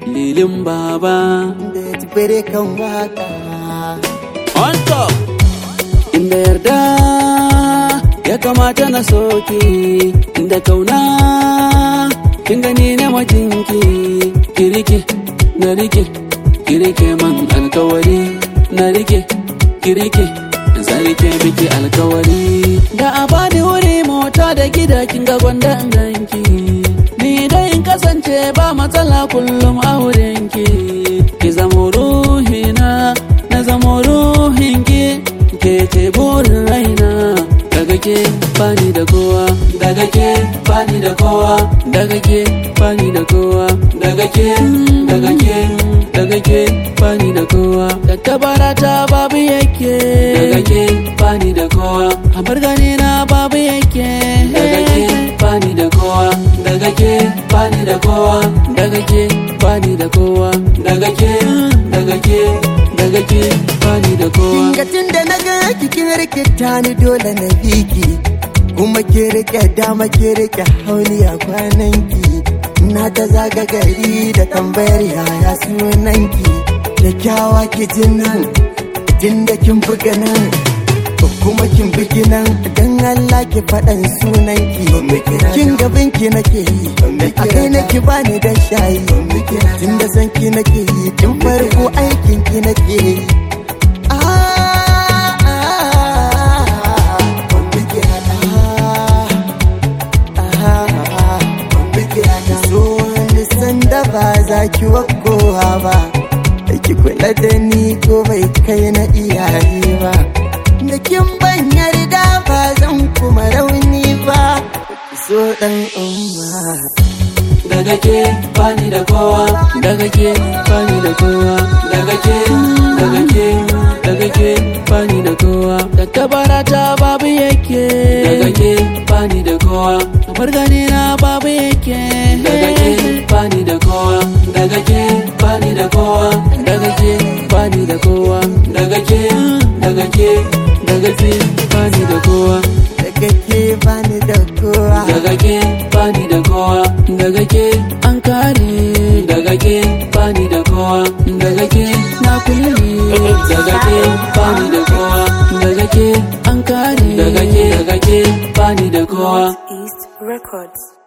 lilin baba da ya tafere kan waka on top inda yarda ya kamata na soki inda kauna kin gani na majinki kirike na rike kirike man alkawari na rike kirike zarike miki alkawari da a bani wuri mota da gida kin ga gwanda in ganki ni dai in kasance ba matsala kullum a wurinki ki zamo ruhina na zamo ruhinki ke ce burin raina daga ke bani da kowa daga ke bani da kowa daga ke bani da kowa daga ke daga ke daga ke bani da kowa tattabara ta babu yake daga ke bani da kowa hamar gani na babu yake daga ke bani da kowa daga ke bani da kowa daga ke bani da kowa daga ke daga ke daga ke bani da kowa Kingatin da na ga kikin rikita ni dole na biki kuma ke rike dama ke rike hauni a kwananki na ta zaga gari da tambayar yaya sunanki da kyawa ki jin nan jin da kin buga nan kuma kin bugi nan dan Allah ki faɗan sunanki kin gaban ki nake yi a kai nake bani da shayi tun da san ki nake yi tun farko aikin ki nake yi da ba za ki wakowa ba da ki kula da ni ko bai kai na iyaye ba da kin ban yarda ba zan kuma rauni ba so dan umma daga ke bani da kowa daga ke bani da kowa daga ke daga ke daga ke bani da kowa tattabara ta babu yake daga ke bani da kowa kamar gani na babu yake daga ke bani da kowa daga ke bani da kowa daga ke bani da kowa daga ke daga ke daga ke bani da kowa daga ke bani da kowa daga ke bani da kowa daga ke an kare daga ke bani da kowa daga ke na kulle daga ke bani da kowa daga ke an kare daga ke daga ke bani da kowa East Records.